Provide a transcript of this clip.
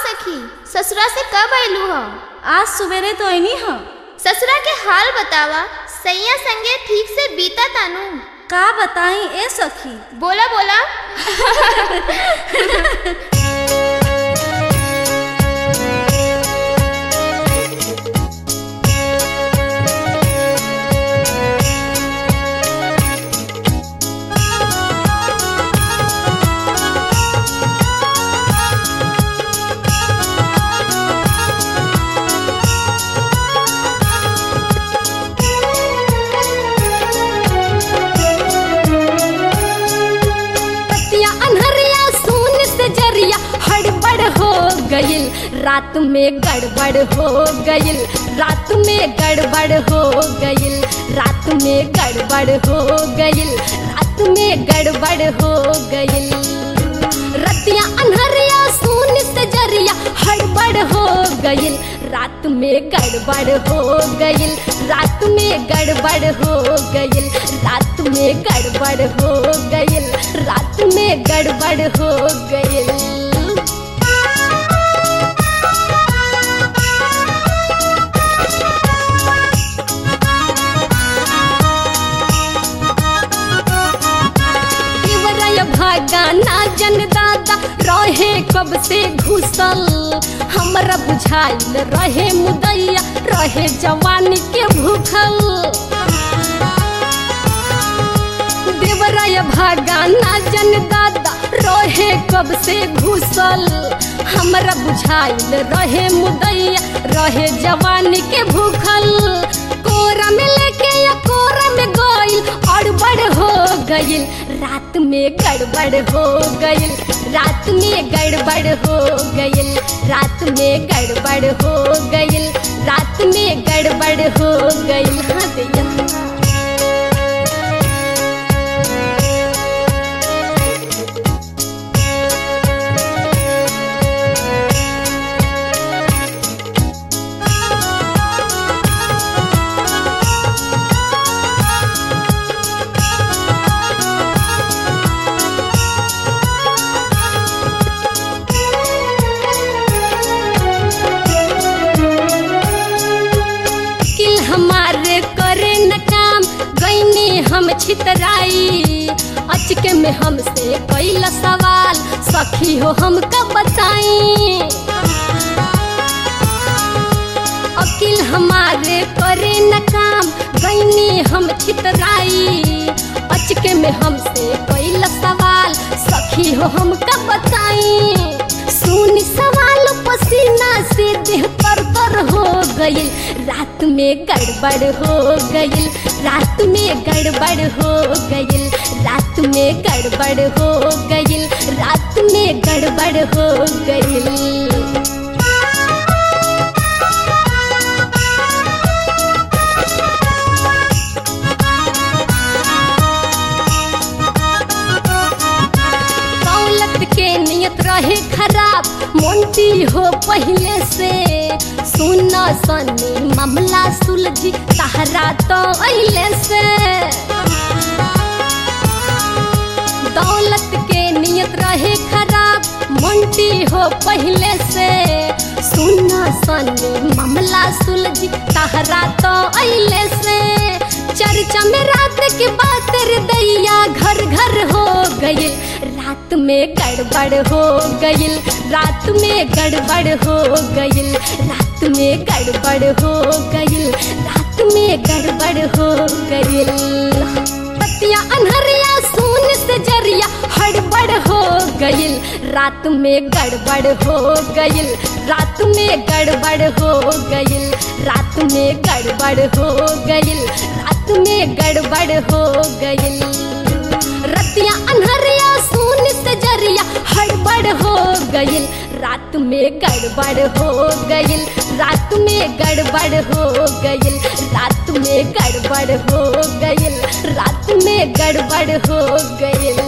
सखी ससुरा से कब आयलू ह आज सवेरे तो ऐनी ह ससुरा के हाल बतावा सैया संगे ठीक से बीता तानू का बताई ए सखी बोला बोला पतिया अनहरिया सुन से जरिया हड़बड़ हो गइल रात में गड़बड़ हो गइल रात में गड़बड़ हो गइल रात में गड़बड़ हो गइल रात में गड़बड़ हो गइल रतिया अनहरिया सुन से जरिया हड़बड़ हो गइल रात में गड़बड़ हो गइल रात में गड़बड़ हो गइल रात में गड़बड़ हो गइल रात में गड़बड़ हो गइल देवराय भागा ना जन दादा रहे कब से घुसल हमरा बुझाइल रहे मुदैया रहे जवानी के भूखल देवराय भागा ना जन दादा रहे कब से घुसल हमरा बुझाइल रहे मुदैया रहे जवानी के भूखल कोरा में लेके या कोरा में गइल अड़बड़ हो गइल रात में गड़बड़ हो गइल रात में गड़बड़ हो गइल रात में गड़बड़ हो गइल रात में गड़बड़ हो गइल हाँ दैया किल हमारे करे न काम गईनी हम छितराई अचके में हमसे कैला सवाल सखी हो हम कब बताई अकिल हमारे करे न काम गईनी हम छितराई अचके में हमसे कैला सवाल सखी हो हम कब बताई सुनी सवाल पसीना से देह पर तर हो गइल रात में गड़बड़ हो गइल रात में गड़बड़ हो गइल रात में गड़बड़ हो गइल रात में गड़बड़ हो गइल दौलत के नियत रहे खराब मोंटी हो पहले से सुना सनी मामला सुलझी तहरा तो अइले से दौलत के नियत रहे खराब मोंटी हो पहले से सुना सनी मामला सुलझी तहरा तो अइले से चर्चा में रात की बात रे दैया घर घर हो गइल रात में गड़बड़ हो गइल रात में गड़बड़ हो गइल रात में गड़बड़ हो गइल रात में गड़बड़ हो गइल पतिया अनहरिया सुन से जरिया हड़बड़ हो गइल रात में गड़बड़ हो गइल रात में गड़बड़ हो गइल रात में गड़बड़ हो गइल रात में गड़बड़ हो गइल रतिया अनहरिया सुन से जरिया हड़बड़ हो गइल रात में गड़बड़ हो गइल रात में गड़बड़ हो गइल रात में गड़बड़ हो गइल रात में गड़बड़ हो गइल